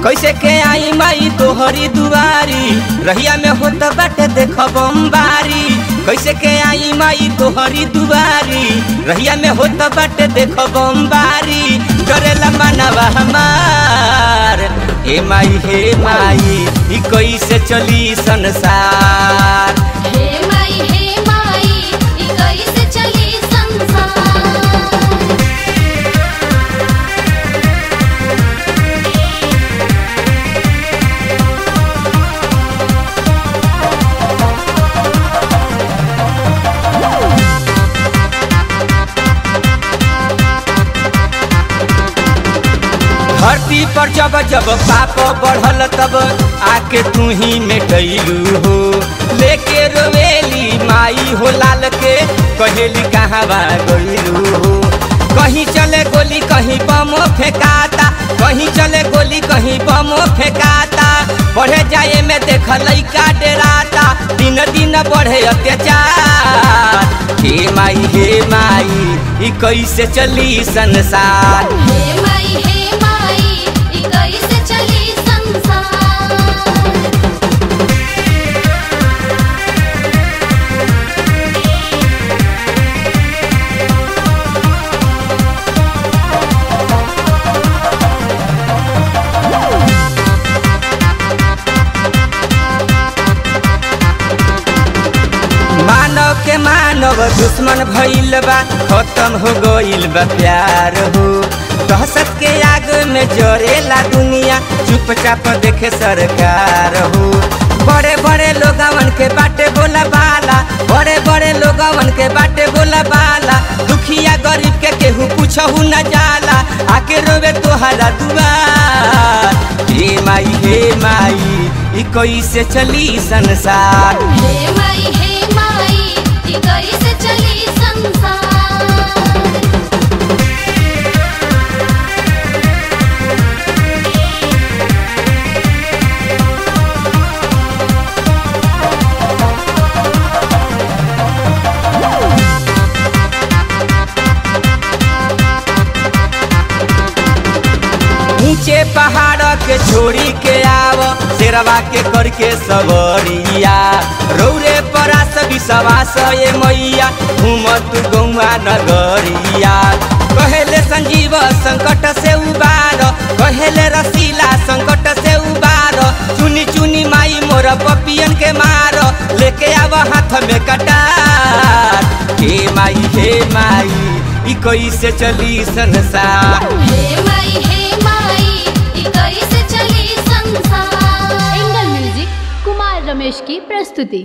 कैसे के आई माई तोहरी दुआरी रहिया में होत बाटे देख बम्बारी कैसे के आई माई तोहरी दुआरी रहिया में होत बाटे देख बम्बारी करेला मनवा हमार हे माई हे माई ई कैसे चली संसार हे माई हे माई ई कैसे चली संसार धरती पर जब जब पाप बढ़ल तब आके तू ही मिटैलू हो लेके रोवेली माई हो लाल के कहेली कहाँ बा गइलू हो कहीं चले गोली कहीं बम फेंकाता कहीं चले गोली कहीं बम फेंकाता बढ़े जाए में देख लैका डेराता दिन दिन बढ़े अत्याचार हे माई हे माई ई कैसे चली संसार हे माई हे माई ई कैसे चली संसार मानव के मानव दुश्मन भइल बा खत्म हो गइल बा प्यार हो दहशत के आग में जरेला दुनिया चुपचाप देखे सरकार हो बड़े बड़े लोगवन के बाटे बोला बाला बड़े बड़े लोगवन के बाटे बोला बाला दुखिया गरीब के केहू पूछहू न जाला आके रोवे तोहरा दुआर हे माई हे माई ई कैसे चली संसार हे माई हे माई ई कैसे चली संसार नीचे पहाड़ के छोड़ी के आव शेरवा के करके सवरिया रौरे परा सभी सवास ये मैया घूमत गौआ नगरिया कहेले संजीव संकट से उबार कहेले रसीला संकट से उबार चुनी चुनी माई मोर पपियन के मार लेके आव हाथ में कटार हे माई हे माई ई कैसे चली संसार हे माई हे माई ई कैसे चली संसार एंगल म्यूजिक कुमार रमेश की प्रस्तुति